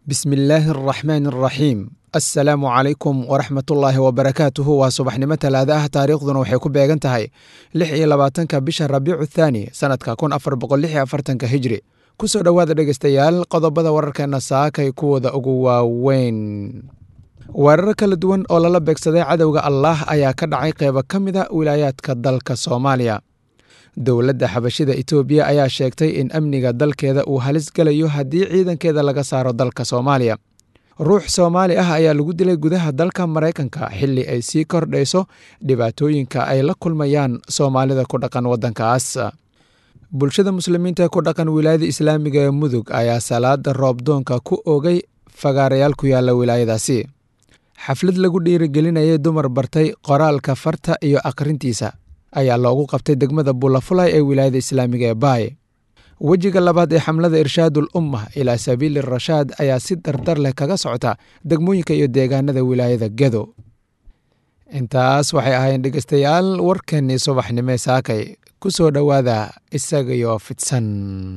bismillaahi araxmaan araxiim assalaamu calaykum waraxmatullaahi wabarakaatuhu waa subaxnimo talaada ah taariikhduna waxay ku beegan tahay lix iyo labaatanka bisha rabiicu thaani sanadka kun afar boqol lix iyo afartanka hijri kusoo dhowaada dhegeystayaal qodobada wararkeena saakay kuwooda ugu waaweyn weerar kala duwan oo lala beegsaday cadowga allaah ayaa ka dhacay qeybo ka mida wilaayaadka dalka soomaaliya dowladda xabashida itoobiya ayaa sheegtay in amniga dalkeeda uu halis galayo haddii ciidankeeda laga saaro dalka soomaaliya ruux soomaali ah ayaa lagu dilay gudaha dalka maraykanka xilli ay sii kordhayso dhibaatooyinka ay la kulmayaan soomaalida ku dhaqan waddankaas bulshada muslimiinta ku dhaqan wilaayada islaamiga ee mudug ayaa salaada roobdoonka ku ogay fagaarayaal ku yaalla wilaayadaasi xaflad lagu dhiirigelinayay dumar bartay qoraalka farta iyo akhrintiisa ayaa loogu qabtay degmada buulafulay ee wilaayada islaamiga ee baay wejiga labaad ee xamlada irshaadul umma ilaa sabiili rashaad ayaa si dardar leh kaga socota degmooyinka iyo deegaanada wilaayada gedo intaas waxay ahaayeen dhegeystayaal warkeenii subaxnimee saakay ku soo dhowaada isagayo fidsan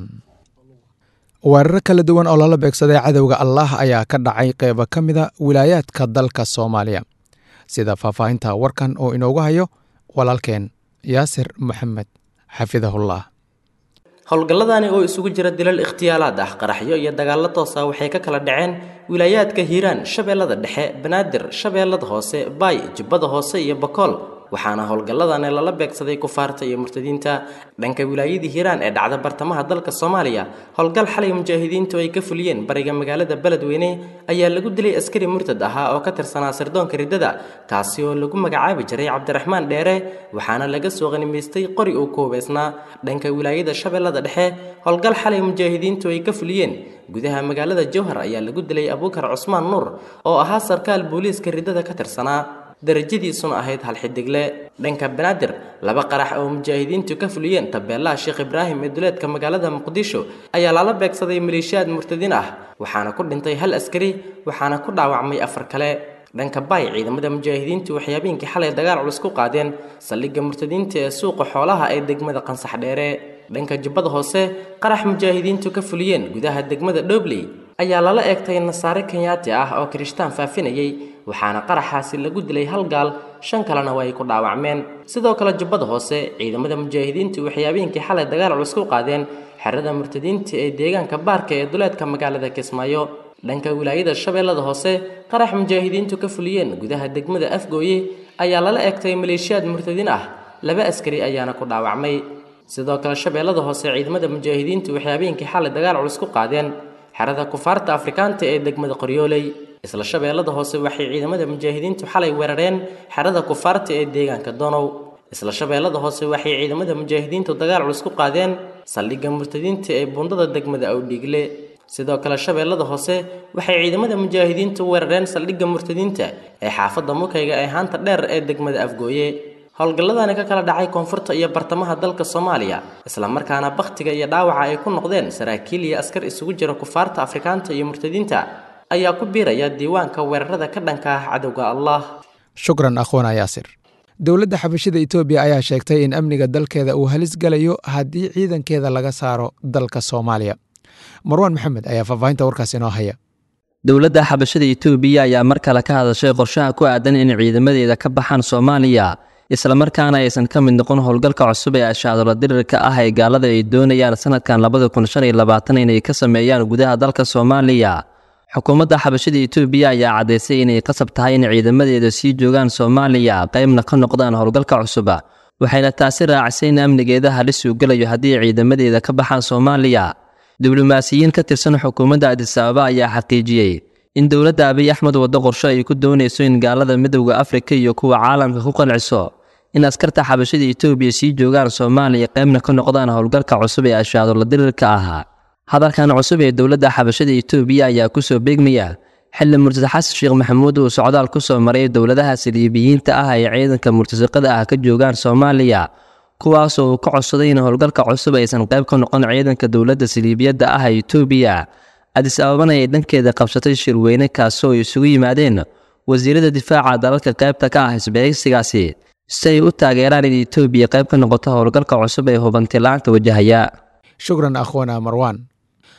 weeraro kala duwan oo lala beegsaday cadowga allaah ayaa ka dhacay qeybo ka mida wilaayaadka dalka soomaaliya sida faahfaahinta warkan oo inoogu hayo walaalkeen yaasir maxamed xafidahullah howlgalladani oo isugu jira dilal ikhtiyaalaad ah qaraxyo iyo dagaallo toosa waxay ka kala dhaceen wilaayaadka hiiraan shabeellada dhexe banaadir shabeellada hoose baay jubbada hoose iyo bakool waxaana howlgalladani lala beegsaday kufaarta iyo murtadiinta dhanka wilaayadii hiiraan ee dhacda bartamaha dalka soomaaliya howlgal xalay mujaahidiintu ay ka fuliyeen bariga magaalada beledweyne ayaa lagu dilay askari murtad ahaa oo ka tirsanaa sirdoonka riddada kaasi oo lagu magacaabi jiray cabdiraxmaan dheere waxaana laga soo qanimaystay qori uu ku hubaysnaa dhanka wilaayada shabeellada dhexe howlgal xalay mujaahidiintu ay ka fuliyeen gudaha magaalada jowhar ayaa lagu dilay abuukar cusmaan nuur oo ahaa sarkaal booliiska riddada ka tirsanaa darajadiisuna ahayd hal xidigle dhanka banaadir laba qarax oo mujaahidiintu ka fuliyeen tabeelaha sheekh ibraahim ee duleedka magaalada muqdisho ayaa lala beegsaday maleeshiyaad murtadiin ah waxaana ku dhintay hal askari waxaana ku dhaawacmay afar kale dhanka baay ciidamada mujaahidiintu waxay habeenkii xalay dagaal culus ku qaadeen saldhigga murtadiinta ee suuqa xoolaha ee degmada qansax dheere dhanka jubbada hoose qarax mujaahidiintu ka fuliyeen gudaha degmada dhobley ayaa lala eegtay nasaare kenyaati ah oo kirishtaan faafinayay waxaana qaraxaasi lagu dilay hal gaal shan kalena waa ay ku dhaawacmeen sidoo kale jubbada hoose ciidamada mujaahidiintu waxay habeenkii xalay dagaal culus ku qaadeen xerada murtadiinta ee deegaanka baarka ee duleedka magaalada kismaayo dhanka wilaayada shabeellada hoose qarax mujaahidiintu ka fuliyeen gudaha degmada afgooye ayaa lala eegtay maleeshiyaad murtadiin ah laba askari ayaana ku dhaawacmay sidoo kale shabeellada hoose ciidamada mujaahidiintu waxay habeenkii xalay dagaal culus ku qaadeen xerada kufaarta afrikaanta ee degmada qoryooley isla shabeellada hoose waxay ciidamada mujaahidiintu xalay weerareen xerada kufaarta ee deegaanka donow isla shabeellada hoose waxay ciidamada mujaahidiintu dagaal culus ku qaadeen saldhigga murtadiinta ee buundada degmada awdhiigle sidoo kale shabeellada hoose waxay ciidamada mujaahidiintu weerareen saldhigga murtadiinta ee xaafadda mukayga ee haanta dheer ee degmada afgooye howlgalladani ka kala dhacay koonfurta iyo bartamaha dalka soomaaliya islamarkaana bakhtiga iyo dhaawaca ay ku noqdeen saraakiil iyo askar isugu jira kufaarta afrikaanta iyo murtadiinta ayaa ku biiraya diiwaanka weerarada ka dhanka ah cadowga allah shukran akhwana yaasir dowladda xabashida itoobiya ayaa sheegtay in amniga dalkeeda uu halis galayo haddii ciidankeeda laga saaro dalka soomaaliya marwaan maxamed ayaa faahfaahinta warkaas inoo haya dowladda xabashada itoobiya ayaa mar kale ka hadashay qorshaha ku aadan in ciidamadeeda ka baxaan soomaaliya islamarkaana aysan ka mid noqon howlgalka cusub ee ashaadola dirirka ah ee gaalada ay doonayaan sanadkan labada kun shan iyo labaatan inay ka sameeyaan gudaha dalka soomaaliya xukuumadda xabashada itoobiya ayaa caddaysay inay qasab tahay in ciidamadeeda sii joogaan soomaaliya qaybna ka noqdaan howlgalka cusub waxayna taasi raacisay in amnigeeda halis uu gelayo haddii ciidamadeeda ka baxaan soomaaliya diblomaasiyiin ka tirsan xukuumadda adisababa ayaa xaqiijiyey in dowladda abiy axmed waddo qorsho ay ku doonayso in gaalada midowda afrika iyo kuwa caalamka ku qanciso in askarta xabashada itoobiya sii joogaan soomaaliya qaybna ka noqdaan howlgalka cusub ee ashaadola dirirka ahaa hadalkan cusub ee dowladda xabashada itoobiya ayaa kusoo beegmaya xilli murtad xasan sheekh maxamuud uu socdaal ku soo maray dowladaha saliibiyiinta ah ay ciidanka murtasaqada ah ka joogaan soomaaliya kuwaasoo uu ka codsaday in howlgalka cusub aysan qayb ka noqon ciidanka dowladda saliibiyadda ah ee itoobiya adis ababana ay dhankeeda qabsatay shirweyne kaasoo ay isugu yimaadeen wasiirada difaaca dalalka qaybta ka ah isbahaysigaasi si ay u taageeraan in itoobiya qayb ka noqoto howlgalka cusub ee hubantilaanta wajahaya shukran akhwana marwan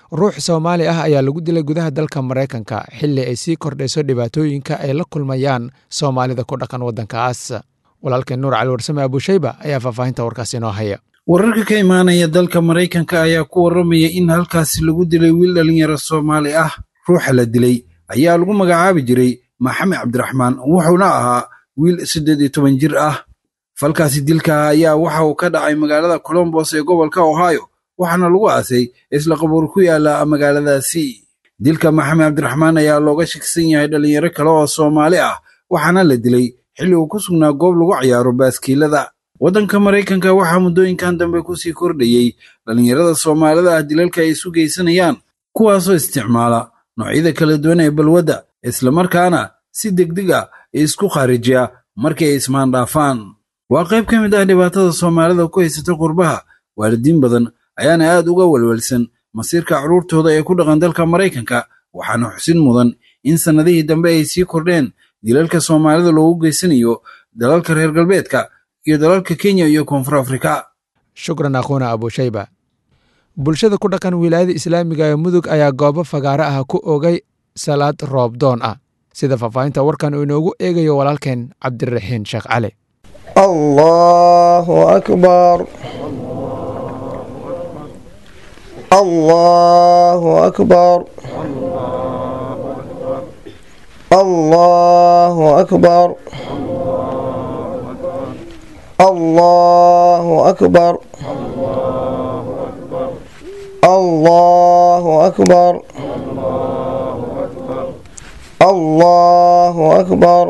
ruux soomaali ah ayaa lagu dilay gudaha dalka maraykanka xilli ay sii kordhayso dhibaatooyinka ay la kulmayaan soomaalida ku dhaqan waddankaas walaalkeen nuur cali warsame abushayba ayaa faahfaahinta warkaas inoo haya wararka ka imaanaya dalka maraykanka ayaa ku warramaya in halkaasi lagu dilay wiil dhallinyaro soomaali ah ruuxa la dilay ayaa lagu magacaabi jiray maxamed cabdiraxmaan wuxuuna ahaa wiil siddeed iyo toban jir ah falkaasi dilka ayaa waxa uu ka dhacay magaalada colombos ee gobolka ohio waxaana lagu aasay isla qabuur ku yaala magaaladaasi dilka maxamed cabdiraxmaan ayaa looga shaksan yahay dhallinyaro kale oo soomaali ah waxaana la dilay xilli uu ku sugnaa goob lagu ciyaaro baaskiilada waddanka maraykanka waxaa muddooyinkan dambe kusii kordhayey dhallinyarada soomaalida ah dilalka ay isu geysanayaan kuwaasoo isticmaala noocyada kala duwan ee balwadda islamarkaana si degdeg ah isku kharijiya markii ay ismaandhaafaan waa qayb ka mid ah dhibaatada soomaalida ku haysata qurbaha waalidiin badan ayaana aad uga welwelsan masiirka carruurtooda ee ku dhaqan dalka maraykanka waxaana xusin mudan in sannadihii dambe ay sii kordheen dilalka soomaalida loogu geysanayo dalalka reer galbeedka iyo dalalka kenya iyo koonfur afrika shukran akhuuna abushayba bulshada ku dhaqan wilaayada islaamiga ee mudug ayaa goobo fagaare ah ku ogay salaad roobdoon ah sida faahfaahinta warkan uu inoogu eegayo walaalkeen cabdiraxiin sheekh cali allahu akbar allahu akbar allahu akbar allahu akbar allahu akbar allahu akbar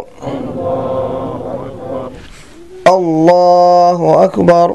allahu akbar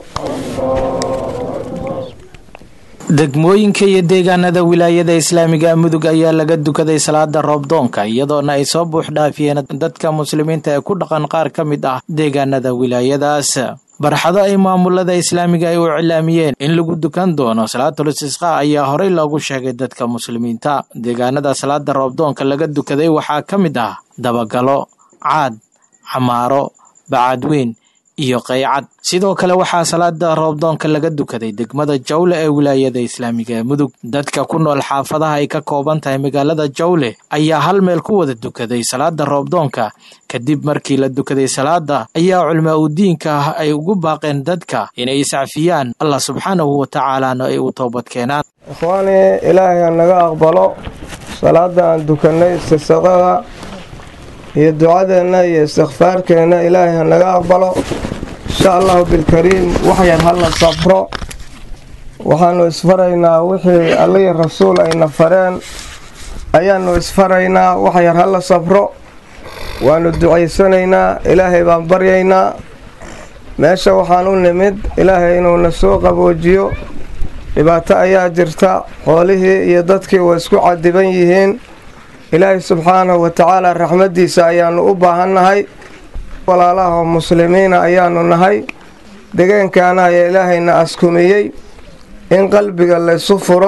degmooyinka iyo deegaanada wilaayada islaamiga mudug ayaa laga dukaday salaada roobdoonka iyadoona ay soo buux dhaafiyeen dadka muslimiinta ee ku dhaqan qaar ka mid ah deegaanada wilaayadaas barxado ay maamulada islaamiga ay u cilaamiyeen in lagu dukan doono salaatul istisqa ayaa horey loogu sheegay dadka muslimiinta deegaanada salaada roobdoonka laga dukaday waxaa ka mid ah dabagalo caad xamaaro bacadweyn iyo qaycad sidoo kale waxaa salaada roobdoonka laga dukaday degmada jawle ee wilaayada islaamiga ee mudug dadka ku nool xaafadaha ay ka kooban tahay magaalada jawle ayaa hal meel ku wada dukaday salaada roobdoonka kadib markii la dukaday salaada ayaa culmaa u diinka ah ay ugu baaqeen dadka inay iscafiyaan allah subxaanahu wa tacaalaana ay u toobad keenaan ikhwaani ilaahay ha naga aqbalo salaada aan dukanay istisaqada iyo ducadeenna iyo istikfaarkeenna ilaahay ha naga aqbalo insha allahu bilkariim waxyar hala safro waxaanu isfaraynaa wixii allihii rasuul ayna fareen ayaanu isfaraynaa waxyar hala safro waanu ducaysanaynaa ilaahay baan baryaynaa meesha waxaan u nimid ilaahay inuuna soo qaboojiyo dhibaato ayaa jirta xoolihii iyo dadkii way isku cadiban yihiin ilaahay subxaanahu wa tacaala raxmaddiisa ayaanu u baahannahay walaalaha oo muslimiina ayaanu nahay degaankaana ayaa ilaahayna askumiyey in qalbiga laysu furo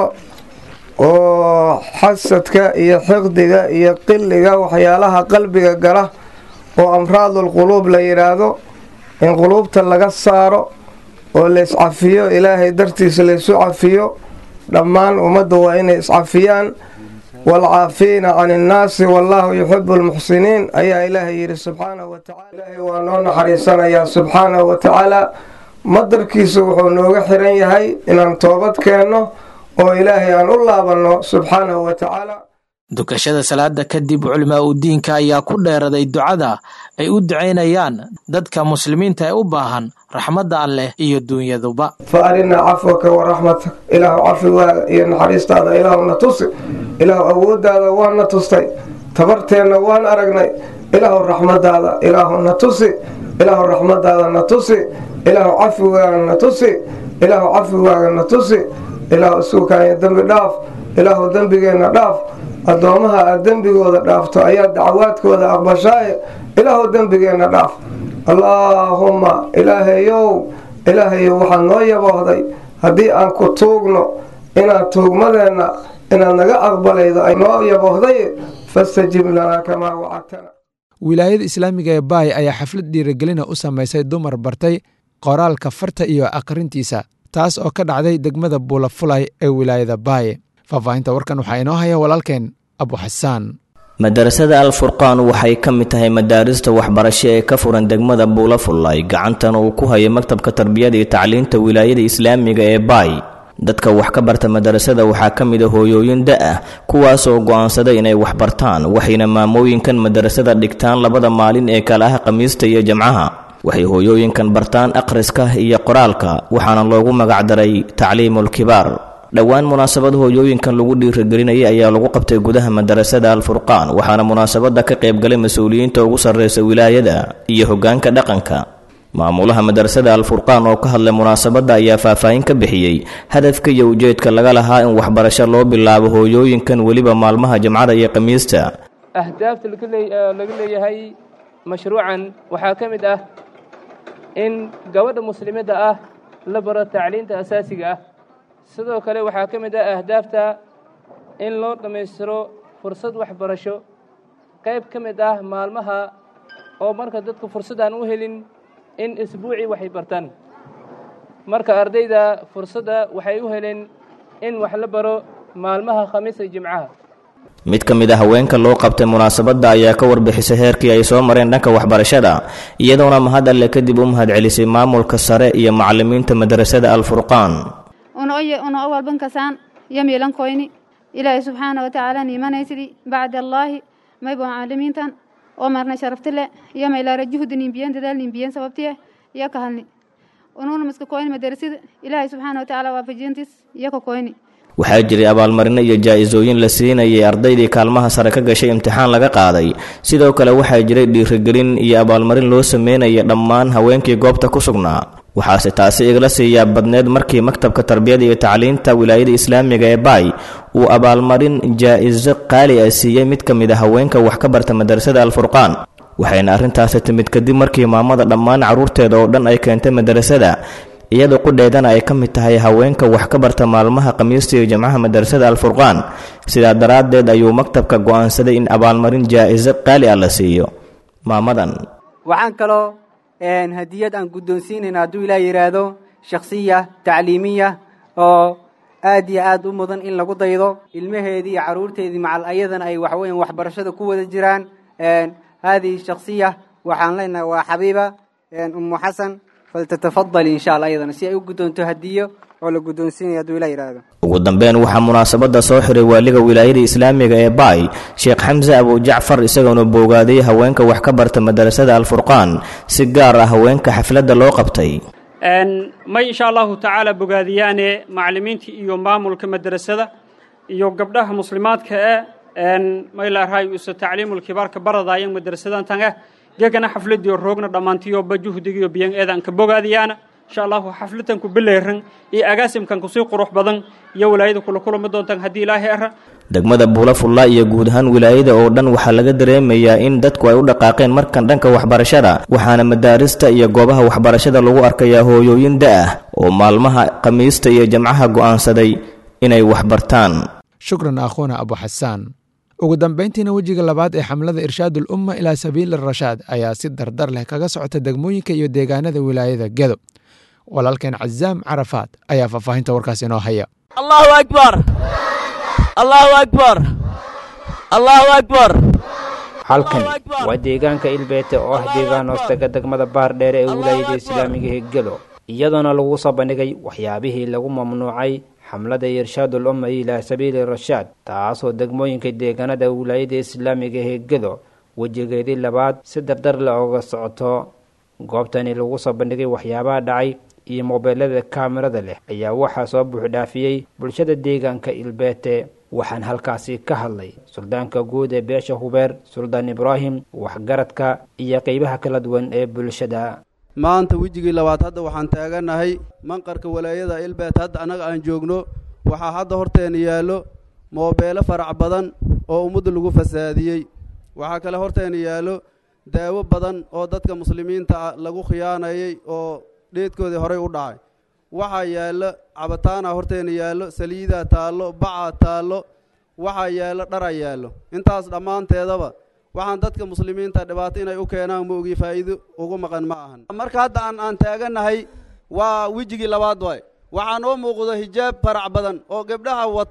oo xasadka iyo xiqdiga iyo qilliga waxyaalaha qalbiga gala oo amraadul quluub la yidhaahdo in quluubta laga saaro oo layscafiyo ilaahay dartiisa laysu cafiyo dhammaan ummadda waa inay iscafiyaan waalcaafiina can innaasi wallaahu yuxibu almuxsiniin ayaa ilaahay yidhi subxaanahu wa tacala ilaahay waa noo naxariisanayaa subxaanahu wa tacaala madarkiisu wuxuu nooga xiran yahay inaan toobad keenno oo ilaahay aan u laabanno subxaanahu wa tacaala dukashada salaada kadib culimaa u diinka ayaa ku dheeraday ducada ay u ducaynayaan dadka muslimiinta ee u baahan raxmadda alleh iyo dunyaduba fa arinaa cafwaka wa raxmatak ilaahu cafigaaga iyo naxariistaada ilaahuna tusi ilaahu awooddaada waana tustay tabarteenna waan aragnay ilaahu raxmadaada ilaahuna tusi ilaahu raxmadaada na tusi ilaahu cafigaaga na tusi ilaahu cafigaaga na tusi ilaahu isuukaanya dembi dhaaf ilaahu dembigeenna dhaaf addoommaha aad dembigooda dhaafto ayaa dacawaadkooda aqbashaaye ilaahu dembigeenna dhaaf allaahumma ilaahayow ilaahayow waxaad noo yaboohday haddii aan ku tuugno inaad tuugmadeenna inaad naga aqbalaydo ay noo yaboohday fastajib lanaa kamaa wacadtana wilaayada islaamiga ee baay ayaa xaflad dhiirigelina u samaysay dumar bartay qoraalka farta iyo aqrintiisa taas oo ka dhacday degmada buulafulay ee wilaayada baay faahfaahinta warkan waxaa inoo haya walaalkeen abu xasaan madarasada al furqaan waxay ka mid tahay madaarista waxbarasho ee ka furan degmada buulafullay gacantana uu ku hayo maktabka tarbiyada iyo tacliinta wilaayada islaamiga ee baay dadka wax ka barta madarasada waxaa ka mid a hooyooyin da-ah kuwaasoo go'aansaday inay wax bartaan waxayna maamooyinkan madarasada dhigtaan labada maalin ee kala ah khamiista iyo jamcaha waxay hooyooyinkan bartaan akhriska iyo qoraalka waxaana loogu magacdaray tacliimul kibaar dhowaan munaasabad hooyooyinkan lagu dhiirigelinayay ayaa lagu qabtay gudaha madarasada al furqaan waxaana munaasabada ka qaybgalay mas-uuliyiinta ugu sarreysa wilaayada iyo hoggaanka dhaqanka maamulaha madarasada al furqaan oo ka hadlay munaasabadda ayaa faahfaahin ka bixiyey hadafka iyo ujeedka laga lahaa in waxbarasho loo bilaabo hooyooyinkan weliba maalmaha jamcada iyo khamiista ahdaafta laga leeyahay mashruucan waxaa ka mid ah in gabadha muslimadda ah la baro tacliinta asaasiga ah sidoo kale waxaa ka mid ah ahdaafta in loo dhammaystiro fursad waxbarasho qayb ka mid ah maalmaha oo marka dadku fursad aan u helin in isbuucii waxay bartaan marka ardayda fursadda waxay u heleen in wax la baro maalmaha khamiisa jimcaha mid ka mid a haweenka loo qabtay munaasabadda ayaa ka warbixisay heerkii ay soo mareen dhanka waxbarashada iyadoona mahad alle kadib u mahad celisay maamulka sare iyo macallimiinta madarasada al furqaan una awalban kasaan yamiilan koyni ilaahay subxaana wa tacaala niimanaysidii bacda allaahi maybo macallimiintan oo marna sharaftile iyo maylaara juhdi nimbiyen dadaal nimbiyen sababtiye iyo ka halni unuuna miska koyni madarasida ilaahay subxaana wa tacaala waafajiyantiis iyo ka koyni waxaa jiray abaalmarino iyo jaa-isooyin la siinayay ardaydii kaalmaha sare ka gashay imtixaan laga qaaday sidoo kale waxaa jiray dhiirigelin iyo abaalmarin loo sameynaya dhammaan haweenkii goobta ku sugnaa waxaase taasi igala siiyaa badneed markii maktabka tarbiyada iyo tacliinta wilaayada islaamiga ee baay uu abaalmarin jaa-iso qaali ah siiyey mid ka mid a haweenka wax ka barta madarasada al furqaan waxayna arrintaasi timid kadib markii maamada dhammaan carruurteeda oo dhan ay keentay madarasada iyadoo qudheedana ay ka mid tahay haweenka wax ka barta maalmaha khamiista iyo jamcaha madarasada al furqaan sidaa daraaddeed ayuu maktabka go'aansaday in abaalmarin jaa-iso qaali ah la siiyo maamadan waxaan kaloo hadiyad aan guddoonsiinayna hadduu ilaa yidhaahdo shakhsiya tacliimiya oo aad iyo aad u mudan in lagu daydo ilmaheedii iyo carruurteedii macal ayadana ay waxweyan waxbarashada ku wada jiraan haadihi shakhsiya waxaan leenahay waa xabiiba ummu xasan faltatafadali insha allah ayadana si ay u guddoonto hadiyo oo la guddoonsiinaya hadduu ilaa yidhaahdo ugu dambeyn waxaa munaasabadda soo xiray waaliga wilaayada islaamiga ee baay sheekh xamse abujacfar isagoona boogaaday haweenka wax ka barta madarasada alfurqaan si gaar ah haweenka xafladda loo qabtay may insha allahu tacaala bogaadiyaane macallimiinta iyo maamulka madrasada iyo gabdhaha muslimaadka ee maylaarhay usa tacliimulkibaarka baradaayan madrasadantange gegana xafladiyo roogna dhammaantiyoba juhdigiyo biyan eedanka bogaadiyaana insha allahu xafladan ku bileeran iyo agaasimkan kusii qurux badan iyo walaayada kula kulami doontaan haddii ilaahay ara degmada buulafulla iyo guud ahaan wilaayada oo dhan waxaa laga dareemayaa in dadku ay u dhaqaaqeen markan dhanka waxbarashada waxaana madaarista iyo goobaha waxbarashada lagu arkayaa hooyooyin da-ah oo maalmaha khamiista iyo jamcaha go'aansaday inay waxbartaan shukran akhuuna abu xasaan ugu dambayntiina wejiga labaad ee xamlada irshaad ulumma ilaa sabiili rashaad ayaa si dardar leh kaga socota degmooyinka iyo deegaanada wilaayada gedo walaalkeen cazaam carafaad ayaa faahfaahinta warkaas inoo haya allahu akbar allahu akbar allahu akbar halkani waa deegaanka ilbeete oo ah deegaan hoostaga degmada baardheere ee wilaayada islaamiga ee gedo iyadoona lagu soo bandhigay waxyaabihii lagu mamnuucay xamlada irshaadul umma ilaa sabiili rashaad taasoo degmooyinka deegaanada wilaayada islaamiga ee gedo wejigeedii labaad si dardar le oga socoto goobtani lagu soo bandhigay waxyaabaha dhacay iyo moobeelada kaamirada leh ayaa waxaa soo buuxdhaafiyey bulshada deegaanka ilbeete waxaan halkaasi ka hadlay suldaanka guud ee beesha hubeer suldaan ibraahim waxgaradka iyo qeybaha kala duwan ee bulshada maanta wejigii labaad hadda waxaan taaganahay manqarka walaayada ilbeet hadda annaga aan joogno waxaa hadda horteena yaallo moobeelo farac badan oo ummadda lagu fasaadiyey waxaa kale horteena yaallo daawo badan oo dadka muslimiinta ah lagu khiyaanayay oo dheedkoodii horey u dhacay waxaa yaallo cabitaana horteena yaallo saliidaa taallo bacaa taallo waxaa yaallo dhara yaallo intaas dhammaanteedaba waxaan dadka muslimiinta dhibaato inay u keenaan ma ogi faa'iido ugu maqan ma ahan marka hadda aan aan taaganahay waa wejigii labaad waay waxaa noo muuqdo hijaab farac badan oo gabdhaha wato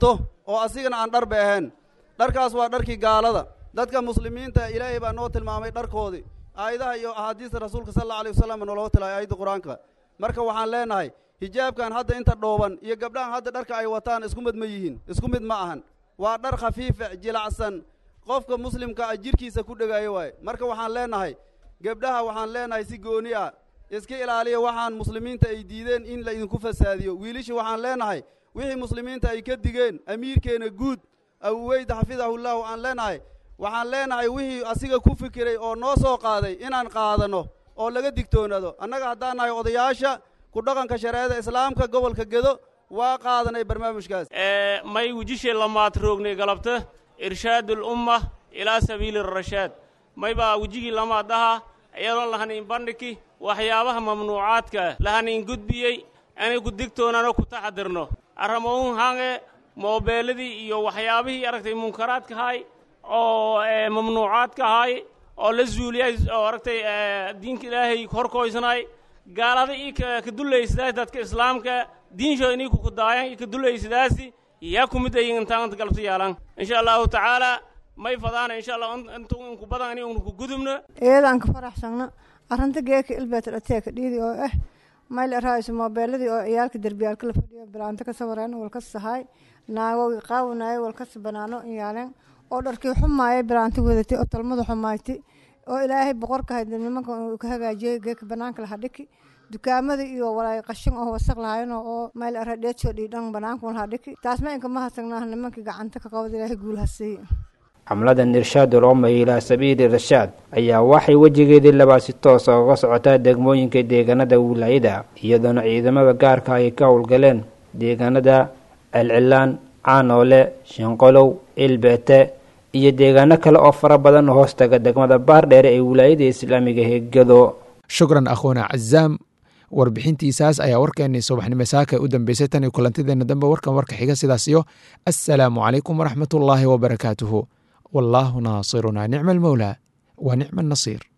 oo asigana aan dharba ahayn dharkaas waa dharkii gaalada dadka muslimiinta ilaahay baa noo tilmaamay dharkoodii aayadaha iyo axaadiista rasuulka sal alla alay wasalam naloo tilay aayadda qur-aanka marka waxaan leenahay hijaabkan hadda inta dhooban iyo gabdhahan hadda dharka ay wataan isku mid ma yihiin isku mid ma ahan waa dhar khafiifa jilacsan qofka muslimka ah jirkiisa ku dhegaayo waaye marka waxaan leenahay gabdhaha waxaan leenahay si gooni ah iska ilaaliya waxaan muslimiinta ay diideen in la idinku fasaadiyo wiilisha waxaan leenahay wixii muslimiinta ay ka digeen amiirkeena guud abuweyd xafidahullahu aan leenahay waxaan leenahay wixii asiga ku fikiray oo noo soo qaaday inaan qaadano oo laga digtoonaado annaga haddaan nahay odayaasha ku dhaqanka shareecada islaamka gobolka gedo waa qaadanay barnaamijkaas may wujishe lamaad roognay galabta irshaadul umma ilaa sabiili rashaad may baa wejigii lamaad aha iyadoo lahaniin bandhigi waxyaabaha mamnuucaadka lahaniin gudbiyey inay ku digtoonano ku taxadirno arramouhun hange moobeeladii iyo waxyaabihii aragtay munkaraadka hay oo mamnuucaadka ahay oo la zuuliyay oo aragtay diinka ilaahay horkoysnay gaalada ii ka dulaysidaas dadka islaamka diinshooda inii kukudaayan ii ka dulaysidaasi yaa ku mid ayin intaanta galabta yaalan insha allahu tacaala may fadaana insha allah intu inku badan ini unku gudubno iyadaan ka faraxsagno arrinta geeka ilbeeta dhateeka dhiidi oo ah mayl araayiso moobeeladii oo ciyaalka derbiyaalka la fadhiyo bilaanta ka sawareen walkas sahaay naagowgi qaawanaayay walkas banaano iyaalen oo dharkii xumaayay bilaanta wadatay oo talmada xumaaytay oo ilaahay boqorka hayd nimanka uu ka hagaajiyey geeka banaanka laha dhiki dukaamada iyo walaay qashin oo wasaq lahayn oo mayl ara dheedsoo dhiidhan banaanka laha dhiki taas ma inka ma hasagnaa nimankii gacanta ka qabad ilaahay guul hasiiye xamladan irshaadul umma ilaa sabiili rashaad ayaa waxay wejigeedii labaad si toosa uga socotaa degmooyinka deegaanada wilaayada iyadoona ciidamada gaarka ay ka howlgaleen deegaanada celcilaan caanoole shinqolow ilbeete iyo deegaano kale oo fara badan hoostaga degmada baardheere ee wilaayada islaamiga hegado shukran akhuuna cazaam warbixintiisaas ayaa warkeenii subaxnimo saaka u dambeysay tan iyo kulantideena dambe warkan warka xiga sidaas iyo assalaamu calaykum waraxmatullaahi wabarakaatuhu wallaahu naasiruna nicma almowlaa wa nicma annasiir